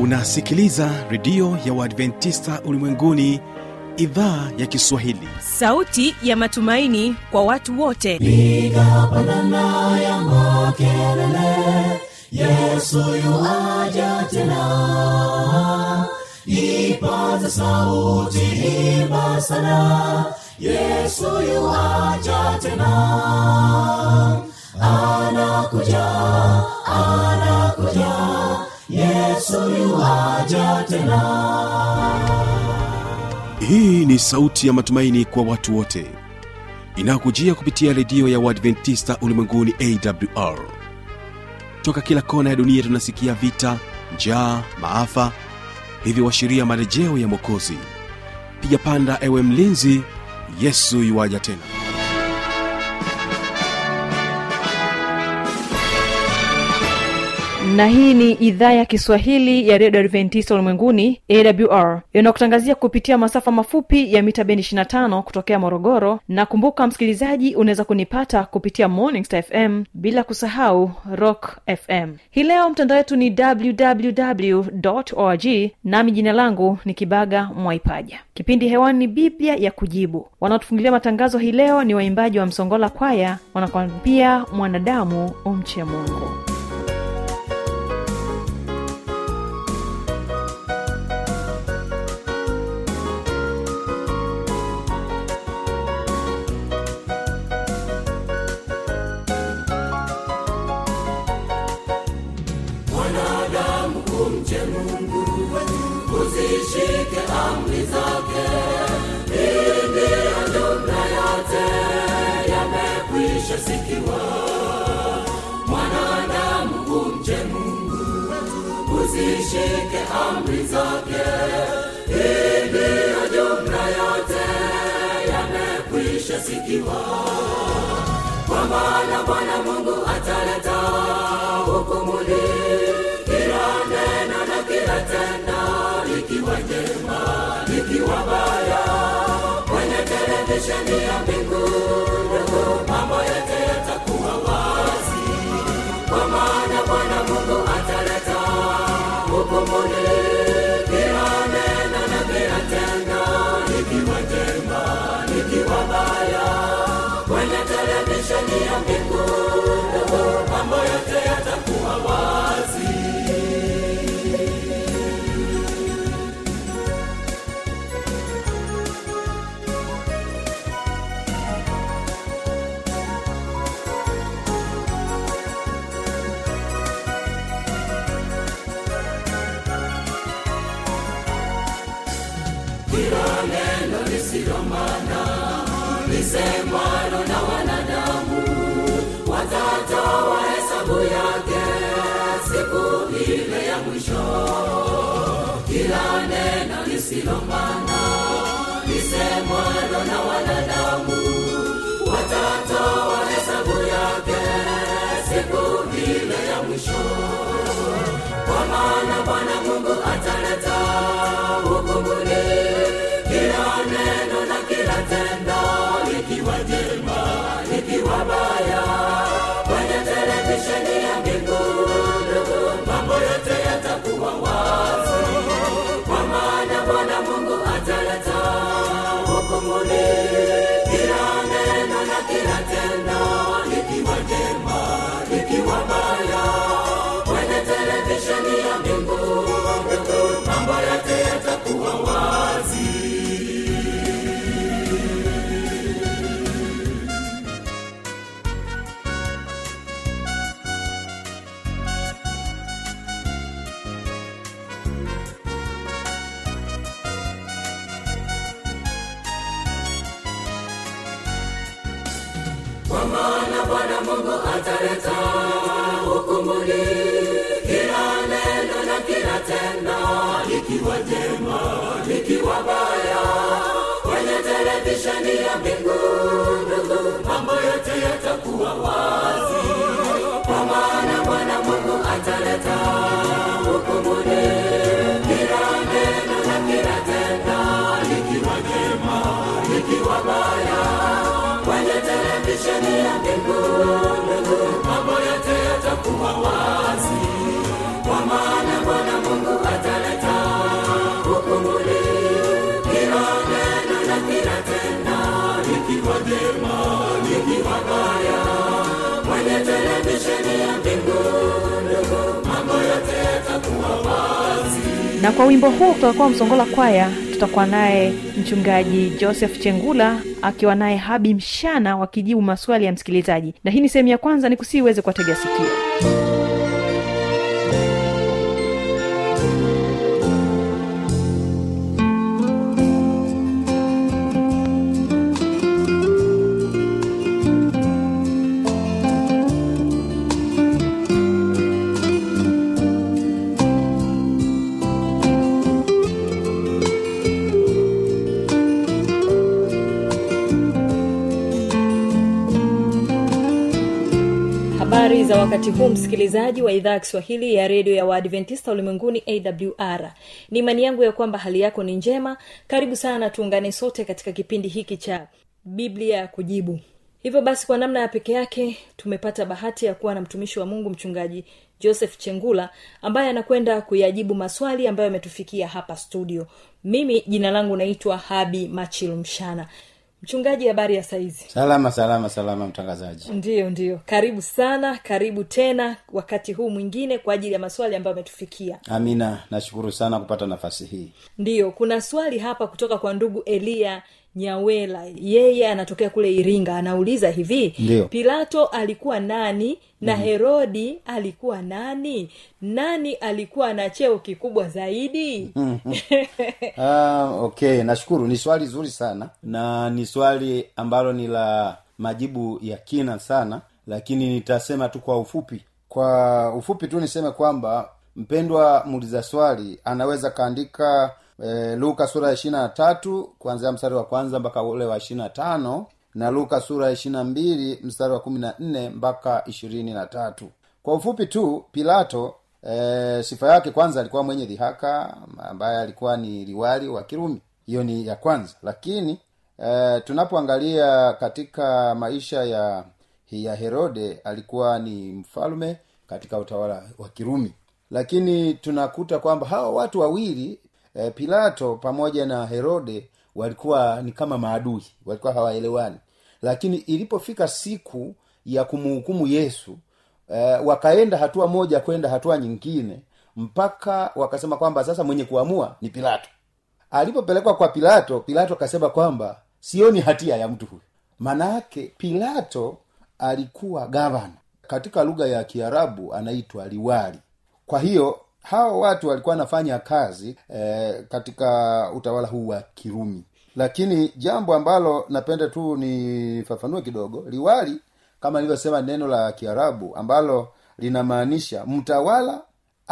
unasikiliza redio ya uadventista ulimwenguni idhaa ya kiswahili sauti ya matumaini kwa watu wote piga pandana ya makelele yesu yuaja tena ipaza sauti imba sana yesu yuaja tena anakuja anakuja yesu yuaja tena hii ni sauti ya matumaini kwa watu wote inayokujia kupitia redio ya uadventista ulimwenguni awr toka kila kona ya dunia tunasikia vita njaa maafa hivyo washiria marejeo ya mwokozi piga panda ewe mlinzi yesu yuwaja tena na hii ni idhaa ya kiswahili ya redio adventista ulimwenguni awr inakutangazia kupitia masafa mafupi ya mita bendi 25 kutokea morogoro na kumbuka msikilizaji unaweza kunipata kupitia morning star fm bila kusahau rock fm hii leo mtandao wetu ni www org nami jina langu ni kibaga mwaipaja kipindi hewani ni biblia ya kujibu wanaotufungulia matangazo hii leo ni waimbaji wa msongola kwaya wanakwambia mwanadamu umche mungu mwanadamu kumche mungu uzishike amri zake ili jumla yote yamekwisha sikiwa mwanadamu kumche mungu uzishike amri zake ili jumla yote yamekwisha sikiwa kwa maana bwana mungu ataleta hukumuni kila neno na kila tendo likiwa jema likiwa baya kwenye televisheni ya mbingu ndugu mambo yote yatakuwa wazi kwa maana bwana mungu ataleta hukumuni kila neno na kila tendo likiwa jema likiwa baya kwenye televisheni ya mbingu ndugu mambo yote yatakuwa wazi kila neno lisilomana lisemwalo na wanadamu watatoa hesabu yake siku ile ya mwisho kila neno lisilomana lisemwalo na wanadamu watatoa hesabu yake siku ile ya mwisho kwa maana bwana mungu ataleta hukumuni kila neno na kila tendo likiwa jema likiwa baya kwenye televisheni ya mbingu ndugu mambo yote yatakuwa wazi kwa maana bwana mungu ataleta hukumuni kila neno na kila tendo likiwa jema likiwa baya kwenye televisheni ya mbingu ndugu mambo yote yatakuwa wazi kwa maana bwana mungu ataleta hukumuni kila neno na kila tendo likiwa jema likiwa baya kwenye televisheni ya mbingu ndugu mambo yote yatakuwa wazi kwa maana bwana mungu ataleta hukumuni kila neno na kila tendo likiwa jema likiwa baya kwenye televisheni ya mbingu ndugu mambo yote yatakuwa wazi kwa maana bwana mungu ata na kwa wimbo huu tutakuwa msongola kwaya tutakuwa naye mchungaji joseph chengula akiwa naye habi mshana wakijibu maswali ya msikilizaji na hii ni sehemu ya kwanza ni kusii uweze kuwatega sikio habari za wakati huu msikilizaji wa idhaa ya kiswahili ya redio ya waadventista ulimwenguni awr ni imani yangu ya kwamba hali yako ni njema karibu sana tuungane sote katika kipindi hiki cha biblia ya kujibu hivyo basi kwa namna ya peke yake tumepata bahati ya kuwa na mtumishi wa mungu mchungaji joseph chengula ambaye anakwenda kuyajibu maswali ambayo yametufikia hapa studio mimi jina langu naitwa habi machil mshana mchungaji habari ya saizi salama salama salama mtangazaji ndiyo ndiyo karibu sana karibu tena wakati huu mwingine kwa ajili ya maswali ambayo ametufikia amina nashukuru sana kupata nafasi hii ndiyo kuna swali hapa kutoka kwa ndugu eliya nyawela yeye anatokea kule iringa anauliza hivi Ndiyo. pilato alikuwa nani na mm-hmm. herodi alikuwa nani nani alikuwa na cheo kikubwa zaidi ah, okay nashukuru ni swali zuri sana na ni swali ambalo ni la majibu ya kina sana lakini nitasema tu kwa ufupi kwa ufupi tu niseme kwamba mpendwa muuliza swali anaweza kaandika e, luka sura ya ishiri na tatu kuanzia mstari wa kwanza mpaka ule wa ishiri na tano na luka sura ya ishiri na mbili mstari wa kumi na nne mpaka ishirini na tatu kwa ufupi tu pilato e, sifa yake kwanza alikuwa mwenye dhihaka ambaye alikuwa ni liwali wa kirumi hiyo ni ya kwanza lakini e, tunapoangalia katika maisha ya ya herode alikuwa ni mfalme katika utawala wa kirumi lakini tunakuta kwamba hawa watu wawili e, pilato pamoja na herode walikuwa ni kama maadui walikuwa hawaelewani lakini ilipofika siku ya kumhukumu yesu e, wakaenda hatua moja kwenda hatua nyingine mpaka wakasema kwamba sasa mwenye kuamua ni pilato alipopelekwa kwa pilato pilato akasema kwamba sioni hatia ya mtu huyu maanaake pilato alikuwa gavana katika lugha ya kiarabu anaitwa liwali kwa hiyo hawa watu walikuwa wanafanya kazi eh, katika utawala huu wa kirumi lakini jambo ambalo napenda tu nifafanue kidogo liwali kama nilivyosema neno la kiarabu ambalo linamaanisha mtawala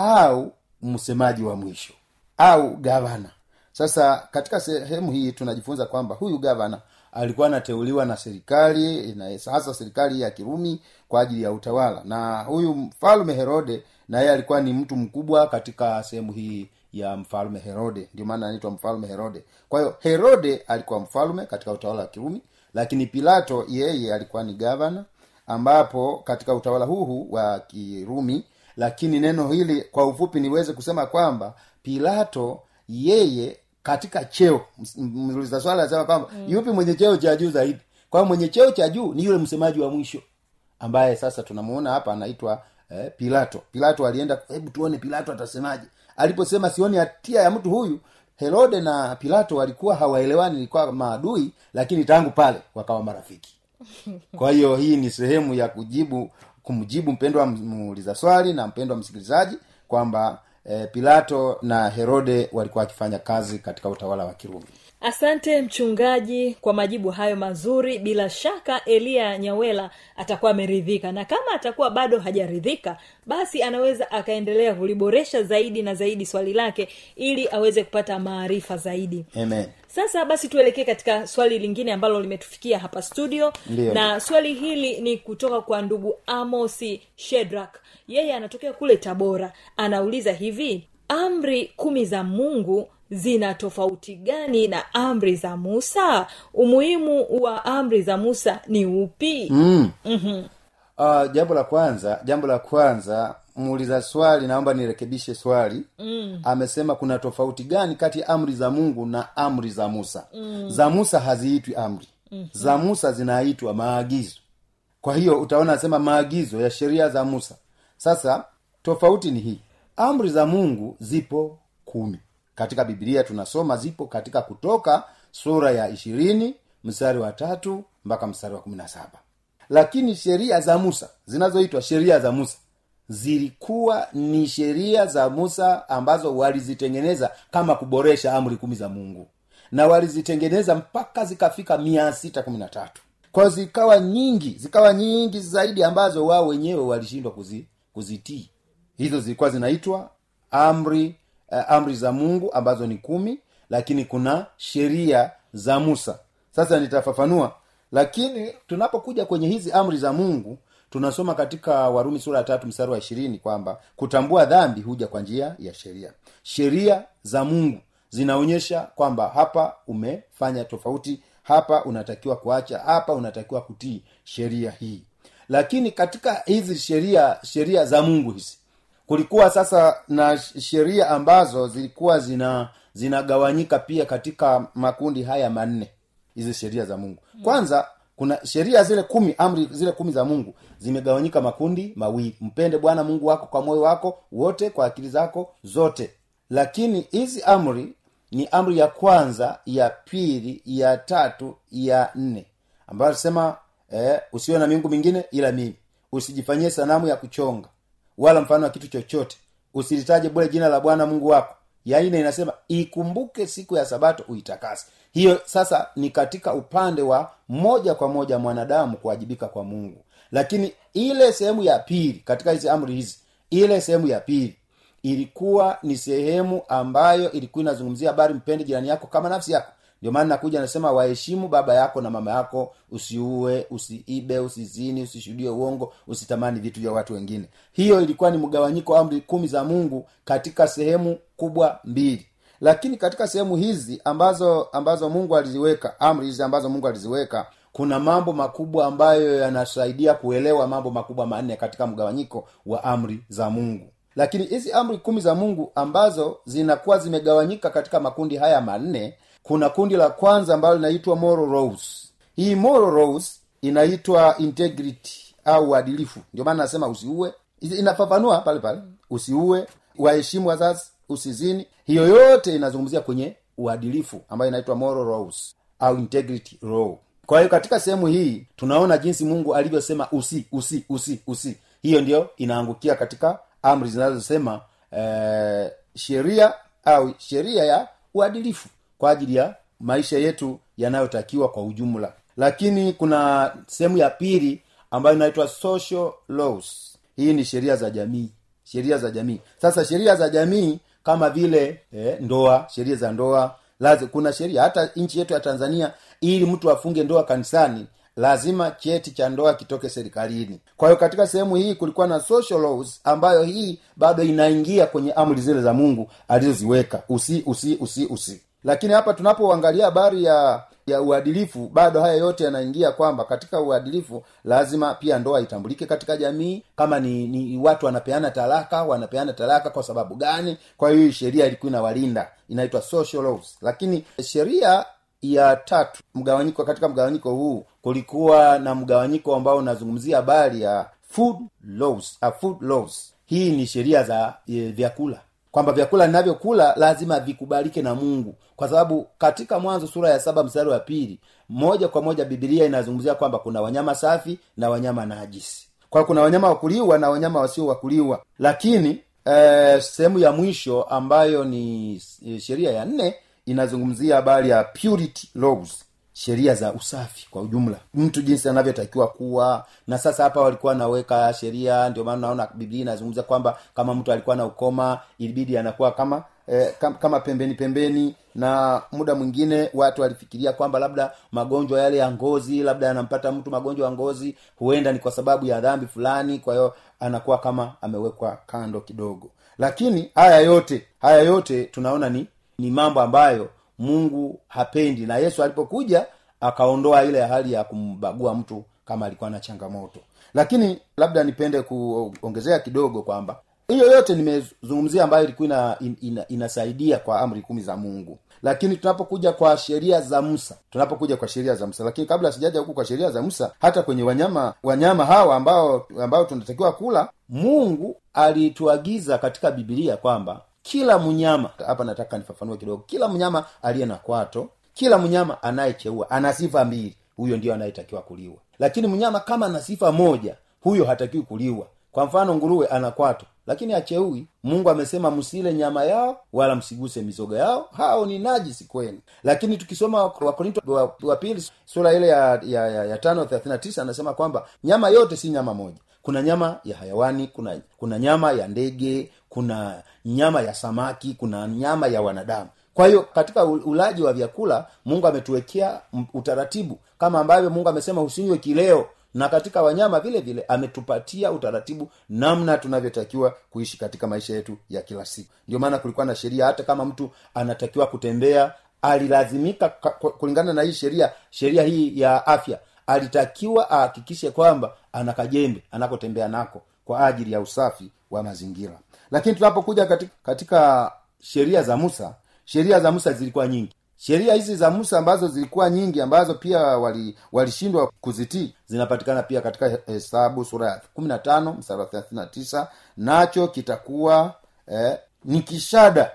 au msemaji wa mwisho au gavana sasa katika sehemu hii tunajifunza kwamba huyu gavana alikuwa anateuliwa na serikali na hasa serikali ya kirumi kwa ajili ya utawala na huyu mfalme herode na yeye alikuwa ni mtu mkubwa katika sehemu hii ya mfalme herode ndio maana anaitwa mfalme herode kwa hiyo herode alikuwa mfalme katika utawala wa kirumi lakini pilato yeye alikuwa ni gavana ambapo katika utawala huu wa kirumi lakini neno hili kwa ufupi niweze kusema kwamba pilato yeye katika cheo mliza swala anasema kwamba mm. yupi mwenye cheo cha juu zaidi kwa mwenye cheo cha juu ni yule msemaji wa mwisho ambaye sasa tunamuona hapa anaitwa eh, pilato pilato alienda hebu tuone pilato atasemaje aliposema sioni hatia ya mtu huyu herode na pilato walikuwa hawaelewani ilikuwa maadui lakini tangu pale wakawa marafiki kwa hiyo hii ni sehemu ya kujibu kumjibu mpendwa muuliza swali na mpendwa msikilizaji kwamba e, pilato na herode walikuwa wakifanya kazi katika utawala wa kirumi asante mchungaji kwa majibu hayo mazuri bila shaka eliya nyawela atakuwa ameridhika na kama atakuwa bado hajaridhika basi anaweza akaendelea kuliboresha zaidi na zaidi swali lake ili aweze kupata maarifa zaidi amen sasa basi tuelekee katika swali lingine ambalo limetufikia hapa studio Ndiyo. na swali hili ni kutoka kwa ndugu amosi shedrak yeye anatokea kule tabora anauliza hivi amri kumi za mungu zina tofauti gani na amri za musa umuhimu wa amri za musa ni upi mm. mm-hmm. uh, jambo la kwanza jambo la kwanza muuliza swali naomba nirekebishe swali mm. amesema kuna tofauti gani kati ya amri za mungu na amri za musa mm. za musa haziitwi amri mm-hmm. za musa zinaitwa maagizo kwa hiyo utaona asema maagizo ya sheria za musa sasa tofauti ni hii amri za mungu zipo kumi katika bibilia tunasoma zipo katika kutoka sura ya ishirini mstari wa tatu mpaka mstari wa kumi na saba lakini sheria za musa zinazoitwa sheria za musa zilikuwa ni sheria za musa ambazo walizitengeneza kama kuboresha amri kumi za mungu na walizitengeneza mpaka zikafika mia sita kumi na tatu kwao zikawa nyingi zikawa nyingi zaidi ambazo wao wenyewe walishindwa kuzi, kuzitii hizo zilikuwa zinaitwa amri uh, amri za mungu ambazo ni kumi lakini kuna sheria za musa sasa nitafafanua lakini tunapokuja kwenye hizi amri za mungu tunasoma katika warumi sura ya tatu mstari wa ishirini kwamba kutambua dhambi huja kwa njia ya sheria sheria za mungu zinaonyesha kwamba hapa umefanya tofauti hapa unatakiwa kuacha hapa unatakiwa kutii sheria hii lakini katika hizi sheria sheria za mungu hizi kulikuwa sasa na sheria ambazo zilikuwa zina zinagawanyika pia katika makundi haya manne hizi sheria za mungu kwanza kuna sheria zile kumi amri zile kumi za mungu zimegawanyika makundi mawili mpende bwana mungu wako kwa moyo wako wote kwa akili zako zote lakini hizi amri ni amri ya kwanza ya pili ya tatu ya nne ambayo sema eh, usiwe na miungu mingine ila mimi usijifanyie sanamu ya kuchonga wala mfano wa kitu chochote usilitaje bule jina la bwana mungu wako ya nne inasema ikumbuke siku ya sabato uitakase hiyo sasa ni katika upande wa moja kwa moja mwanadamu kuwajibika kwa mungu lakini ile sehemu ya pili katika hizi amri hizi ile sehemu ya pili ilikuwa ni sehemu ambayo ilikuwa inazungumzia habari mpende jirani yako kama nafsi yako ndio maana nakuja nasema waheshimu baba yako na mama yako usiue usiibe usizini usishuhudie uongo usitamani vitu vya watu wengine hiyo ilikuwa ni mgawanyiko wa amri kumi za mungu katika sehemu kubwa mbili lakini katika sehemu hizi ambazo ambazo mungu aliziweka amri hizi ambazo mungu aliziweka kuna mambo makubwa ambayo yanasaidia kuelewa mambo makubwa manne katika mgawanyiko wa amri za mungu lakini hizi amri kumi za mungu ambazo zinakuwa zimegawanyika katika makundi haya manne kuna kundi la kwanza ambalo linaitwa moral laws hii moral laws inaitwa integrity au uadilifu ndio maana nasema usiue inafafanua pale pale usiue waheshimu wazazi usizini hiyo yote inazungumzia kwenye uadilifu ambayo inaitwa moral laws au integrity law kwa hiyo katika sehemu hii tunaona jinsi mungu alivyosema usi usi usi usi hiyo ndio inaangukia katika amri zinazosema eh, sheria au sheria ya uadilifu kwa ajili ya maisha yetu yanayotakiwa kwa ujumla lakini kuna sehemu ya pili ambayo inaitwa social laws hii ni sheria za jamii sheria za jamii sasa sheria za jamii kama vile eh, ndoa sheria za ndoa lazi, kuna sheria hata nchi yetu ya tanzania ili mtu afunge ndoa kanisani lazima cheti cha ndoa kitoke serikalini kwa hiyo katika sehemu hii kulikuwa na social laws ambayo hii bado inaingia kwenye amri zile za mungu alizoziweka usi usi usi usi lakini hapa tunapoangalia habari ya ya uadilifu bado haya yote yanaingia kwamba katika uadilifu lazima pia ndoa itambulike katika jamii kama ni, ni watu wanapeana talaka wanapeana talaka kwa sababu gani kwa hiyo hii sheria ilikuwa inawalinda inaitwa social laws lakini sheria ya tatu mgawanyiko katika mgawanyiko huu kulikuwa na mgawanyiko ambao unazungumzia habari ya food laws, uh, food laws hii ni sheria za e, vyakula kwamba vyakula ninavyokula lazima vikubalike na mungu kwa sababu katika mwanzo sura ya saba mstari wa pili moja kwa moja bibilia inazungumzia kwamba kuna wanyama safi na wanyama najisi kwa kuna wanyama wakuliwa na wanyama wasio wakuliwa lakini eh, sehemu ya mwisho ambayo ni eh, sheria ya nne inazungumzia habari ya purity laws sheria za usafi kwa ujumla mtu jinsi anavyotakiwa kuwa na sasa hapa walikuwa wanaweka sheria ndio maana naona biblia inazungumza kwamba kama mtu alikuwa na ukoma ilibidi anakuwa kama eh, kama, kama pembeni pembeni na muda mwingine watu walifikiria kwamba labda magonjwa yale ya ngozi labda yanampata mtu magonjwa ya ngozi huenda ni kwa sababu ya dhambi fulani kwa hiyo anakuwa kama amewekwa kando kidogo lakini haya yote haya yote tunaona ni ni mambo ambayo mungu hapendi na yesu alipokuja akaondoa ile hali ya kumbagua mtu kama alikuwa na changamoto lakini labda nipende kuongezea kidogo kwamba hiyo yote nimezungumzia ambayo ilikuwa ina, ina, inasaidia kwa amri kumi za mungu lakini tunapokuja kwa sheria za musa tunapokuja kwa sheria za musa lakini kabla sijaja huku kwa sheria za musa hata kwenye wanyama wanyama hawa ambao ambao tunatakiwa kula mungu alituagiza katika bibilia kwamba kila mnyama hapa nataka nifafanue kidogo kila mnyama aliye na kwato kila mnyama anayecheua ana sifa mbili huyo ndio anayetakiwa kuliwa lakini mnyama kama ana sifa moja huyo hatakiwi kuliwa kwa mfano nguruwe ana kwato lakini acheui mungu amesema msile nyama yao wala msiguse mizoga yao hao ni najisi kwenu lakini tukisoma wakorinto wa, wa pili sura ile ya, ya, ya, ya tano thelathini na tisa anasema kwamba nyama yote si nyama moja kuna nyama ya hayawani kuna kuna nyama ya ndege kuna nyama ya samaki kuna nyama ya wanadamu kwa hiyo katika u- ulaji wa vyakula mungu ametuwekea m- utaratibu kama ambavyo mungu amesema usinywe kileo na katika wanyama vile vile ametupatia utaratibu namna tunavyotakiwa kuishi katika maisha yetu ya kila siku ndio maana kulikuwa na sheria hata kama mtu anatakiwa kutembea alilazimika ka- ku- kulingana na hii sheria sheria hii ya afya alitakiwa ahakikishe kwamba ana kajembe anakotembea nako kwa ajili ya usafi wa mazingira lakini tunapokuja katika, katika sheria za musa sheria za musa zilikuwa nyingi sheria hizi za musa ambazo zilikuwa nyingi ambazo pia wali- walishindwa wali kuzitii zinapatikana pia katika hesabu sura ya kumi na tano mstari wa thelathini na tisa nacho kitakuwa eh, ni kishada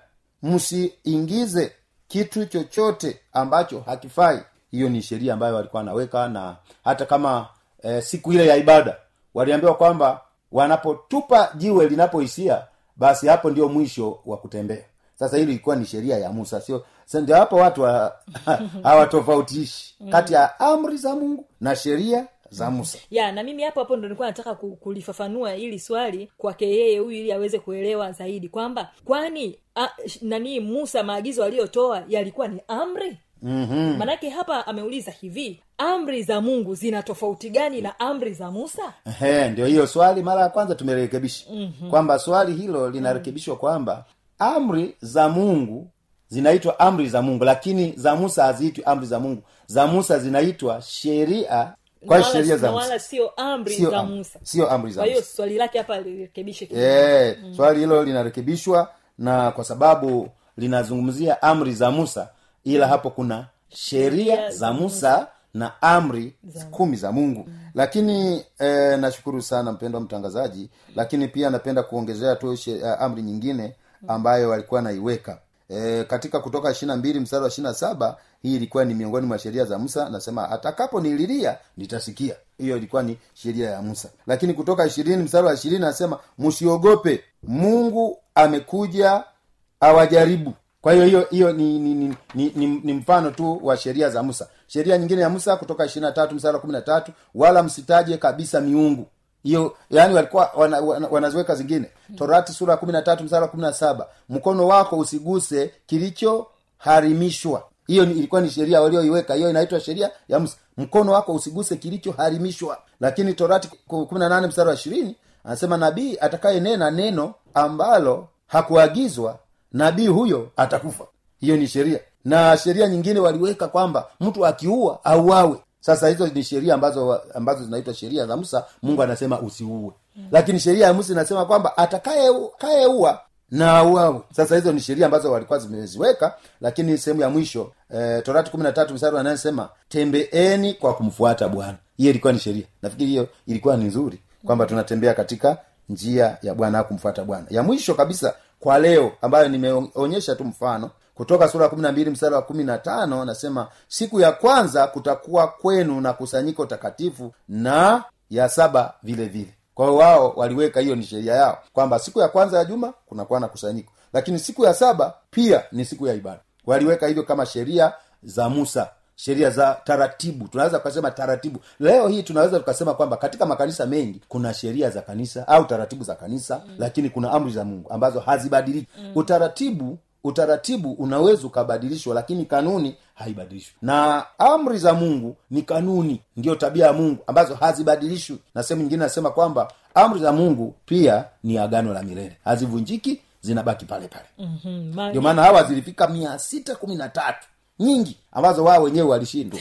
msiingize kitu chochote ambacho hakifai hiyo ni sheria ambayo walikuwa wanaweka na hata kama eh, siku ile ya ibada waliambiwa kwamba wanapotupa jiwe linapohisia basi hapo ndio mwisho wa kutembea sasa hili ilikuwa ni sheria ya musa sio sasa ndio hapo watu wa- hawatofautishi kati ya amri za mungu na sheria za musa ya na mimi hapo hapo ndo nilikuwa nataka ku- kulifafanua hili swali kwake yeye huyu ili aweze kuelewa zaidi kwamba kwani a, sh- nani musa maagizo aliyotoa yalikuwa ni amri mm-hmm. manake hapa ameuliza hivi amri za mungu zina tofauti gani na amri za musa Ehe, ndio hiyo swali mara ya kwanza tumerekebisha mm-hmm. kwamba swali hilo linarekebishwa kwamba amri za mungu zinaitwa amri za mungu lakini za musa haziitwi amri za mungu za musa zinaitwa sheria kwa Na hiyo wala- sheria za na musa wala sio amri Sio za am- musa sio amri za kwa hiyo musa swali lake hapa lirekebishe kidogo. Eh, swali hilo linarekebishwa na kwa sababu linazungumzia amri za musa ila hapo kuna sheria za musa na amri kumi za mungu lakini eh, nashukuru sana mpendwa mtangazaji lakini pia napenda kuongezea tu she- eh, amri nyingine ambayo walikuwa naiweka e, katika kutoka ishirina mbili mstari wa ishirina saba hii ilikuwa ni miongoni mwa sheria za musa nasema atakapo nililia nitasikia hiyo ilikuwa ni sheria ya musa lakini kutoka ishirini mstari wa ishirini anasema msiogope mungu amekuja awajaribu kwa hiyo hiyo hiyo ni ni, ni, ni, ni ni mfano tu wa sheria za musa sheria nyingine ya musa kutoka ishirina tatu mstari wa kumi na tatu wala msitaje kabisa miungu hiyo yani walikuwa wana, wana, wanaziweka zingine torati sura ya kumi na tatu mstari wa kumi na saba mkono wako usiguse kilichoharimishwa hiyo ni, ilikuwa ni sheria walioiweka hiyo inaitwa sheria ya musa mkono wako usiguse kilichoharimishwa lakini torati kumi na nane mstari wa ishirini anasema nabii atakayenena neno ambalo hakuagizwa nabii huyo atakufa hiyo ni sheria na sheria nyingine waliweka kwamba mtu akiua auawe sasa hizo ni sheria ambazo ambazo zinaitwa sheria za musa mungu anasema usiue lakini sheria ya musa inasema kwamba atakayeua na auawe sasa hizo ni sheria ambazo walikuwa zimeziweka lakini sehemu ya mwisho e, torati kumi na tatu mstari wanayesema tembeeni kwa kumfuata bwana hiyo ilikuwa ni sheria nafikiri hiyo ilikuwa ni nzuri kwamba tunatembea katika njia ya bwana au kumfuata bwana ya mwisho kabisa kwa leo ambayo nimeonyesha tu mfano kutoka sura ya kumi na mbili mstari wa kumi na tano anasema siku ya kwanza kutakuwa kwenu na kusanyiko takatifu na ya saba vile vile kwa hiyo wao waliweka hiyo ni sheria yao kwamba siku ya kwanza ya juma kunakuwa na kusanyiko lakini siku ya saba pia ni siku ya ibada waliweka hivyo kama sheria za musa sheria za taratibu tunaweza tukasema taratibu leo hii tunaweza tukasema kwamba katika makanisa mengi kuna sheria za kanisa au taratibu za kanisa mm. lakini kuna amri za mungu ambazo hazibadiliki mm. utaratibu utaratibu unaweza ukabadilishwa lakini kanuni haibadilishwi na amri za mungu ni kanuni ndiyo tabia ya mungu ambazo hazibadilishwi na sehemu nyingine nasema kwamba amri za mungu pia ni agano la milele hazivunjiki zinabaki pale pale Mhm, ndio maana hawa zilifika mia sita kumi na tatu nyingi ambazo wao wenyewe walishindwa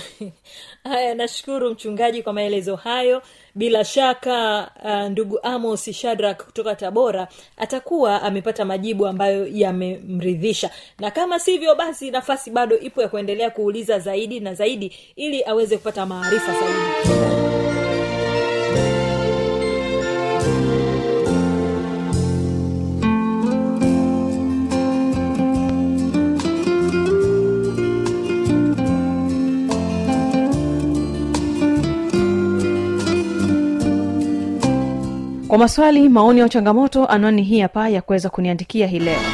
haya nashukuru mchungaji kwa maelezo hayo bila shaka uh, ndugu amos shadrak kutoka tabora atakuwa amepata majibu ambayo yamemridhisha na kama sivyo basi nafasi bado ipo ya kuendelea kuuliza zaidi na zaidi ili aweze kupata maarifa zaidi kwa maswali maoni au changamoto anwani hii hapa ya kuweza kuniandikia hii leo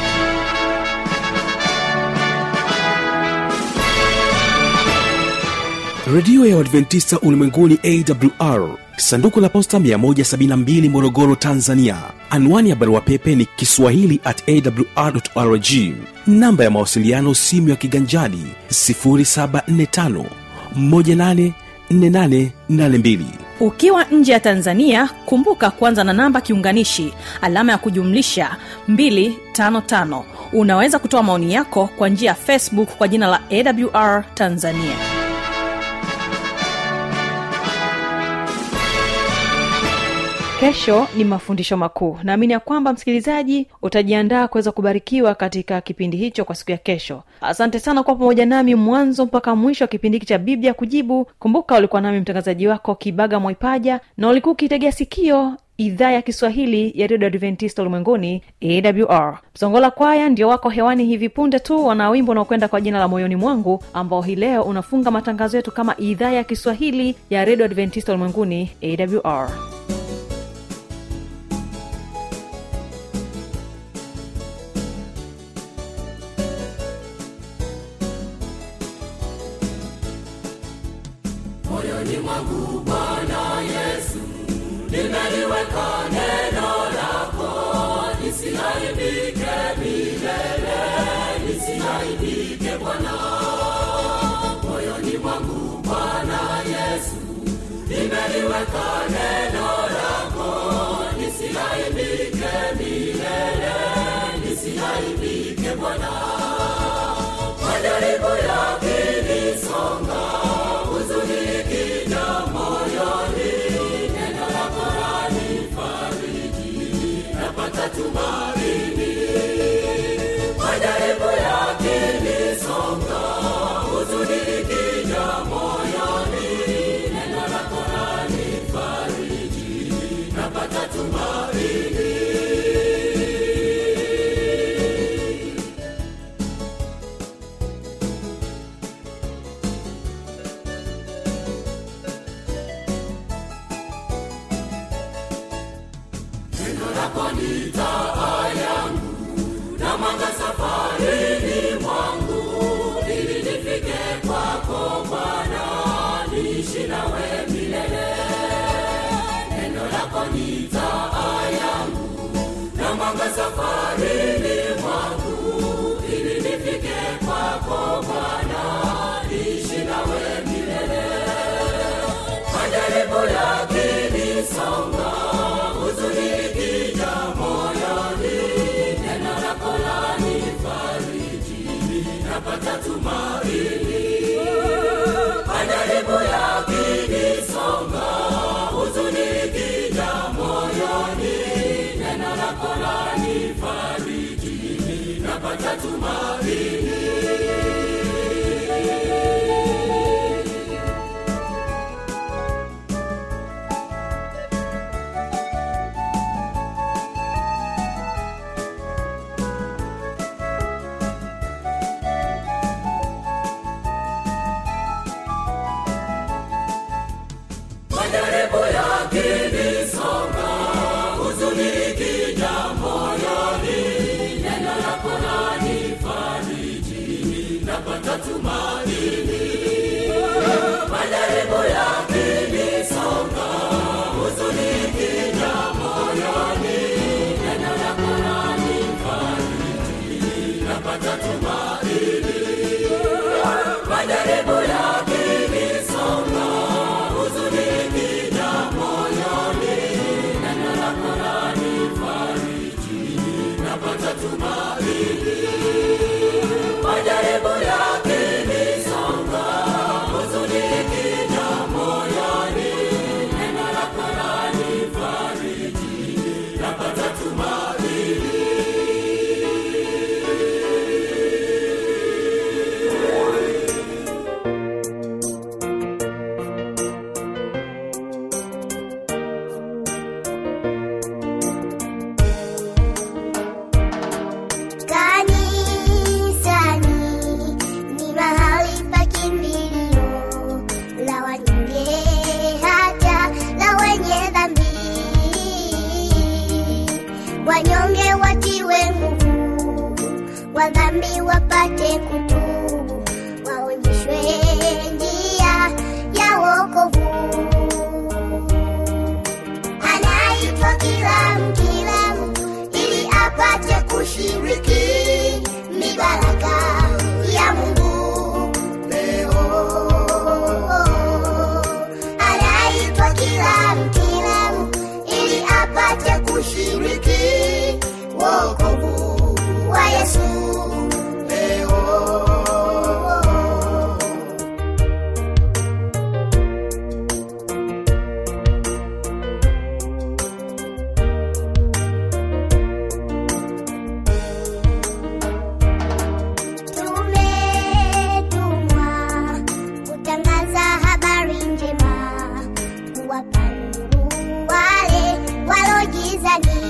redio ya uadventista ulimwenguni awr sanduku la posta 172 morogoro tanzania anwani ya barua pepe ni kiswahili at awrrg namba ya mawasiliano simu ya kiganjani 745 184882 ukiwa nje ya tanzania kumbuka kuanza na namba kiunganishi alama ya kujumlisha 255 unaweza kutoa maoni yako kwa njia ya facebook kwa jina la awr tanzania kesho ni mafundisho makuu naamini ya kwamba msikilizaji utajiandaa kuweza kubarikiwa katika kipindi hicho kwa siku ya kesho asante sana kuwa pamoja nami mwanzo mpaka mwisho wa kipindi hiki cha biblia kujibu kumbuka ulikuwa nami mtangazaji wako kibaga mwaipaja na ulikuwa ukiitegea sikio idhaa ya kiswahili ya redio adventista ulimwenguni awr msongola kwaya ndio wako hewani hivi punde tu wana wimbo unaokwenda kwa jina la moyoni mwangu ambao hii leo unafunga matangazo yetu kama idhaa ya kiswahili ya redio adventista ulimwenguni awr moyoni mwangu bwana yesu nimeliweka neno lako nisiaibike milele nisiaibike bwana moyoni mwangu bwana yesu nimeliweka neno lako nisiaibike milele nisiaibike bwana majaribu yakinisonga huzuni ikija moyoni neno lako lanifariji napata tumaini majaribu yakinisonga huzuni ikija moyoni neno lako lanifariji napata tumaini neno lako ni taa yangu na mwanga safarini mwangu ili nifike kwako bwana niishi nawe milele neno lako ni taa yangu na mwanga safarini mwangu ili nifike kwako bwana niishi nawe milele majaribu yakinisonga huzuni ikija moyoni neno lako lanifariji napata tumaini majaribu yakinisonga huzuni ikija moyoni neno lako lanifariji napata tumaini majaribu yakinisonga huzuni ikija moyoni neno lako lanifariji napata tumaini majaribu yakinisonga huzuni ikija moyoni neno lako lanifariji napata tumaini majaribu yakinisonga huzuni ikija moyoni neno lako lanifariji napata tumaini majaribu yakinisonga huzuni ikija moyoni neno lako lanifariji napata tumaini wa dhambi wapate kutubu, waonyeshwe njia ya wokovu. Anaitwa kila mtu, kila mtu ili apate kushiriki mibaraka ya Mungu leo. Anaitwa kila mtu, kila mtu ili apate kushiriki wokovu wa Yesu leo. Tumetumwa kutangaza habari njema, kuwapa nuru wale walojizani,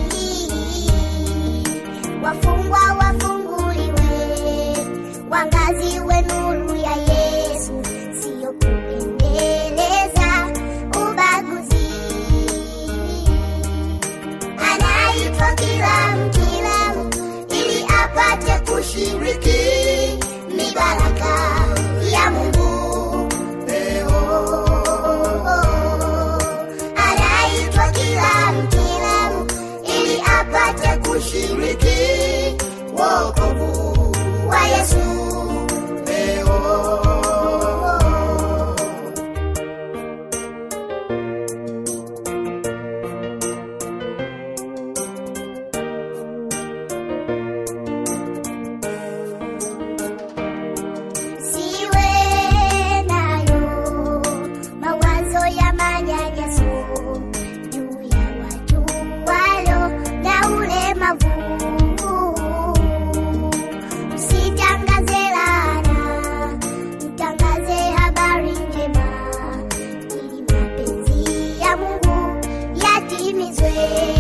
wafungwa wafunguliwe, wangaziwe nuru ya Yesu, siyo kuendeleza ubaguzi anaitwa kila mtu, kila mtu ili apate kushiriki mibaraka ya Mungu leo. Anaitwa kila mtu, kila mtu ili apate kushiriki wokovu wa Yesu leo. siwe nayo mawazo ya manyanyaso juu ya watu walio na ulemavu. Usitangaze laana, mtangaze habari njema, ili mapenzi ya Mungu yatimizwe.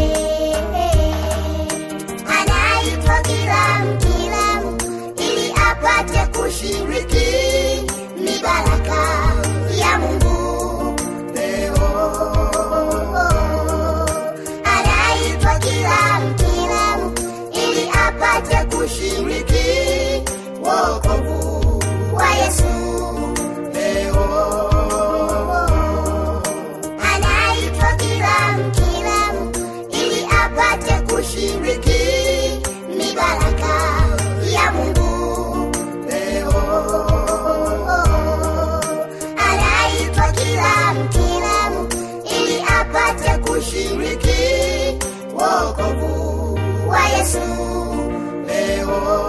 Anaitwa kila mtu, kila mtu ili apate kushiriki mibaraka ya Mungu leo. Anaitwa kila mtu, kila mtu ili apate kushiriki wokovu wa Yesu leo. Anaitwa kila mtu, kila mtu ili apate kushiriki mibaraka ya Mungu leo. Anaitwa kila mtu, kila mtu ili apate kushiriki wokovu wa Yesu leo.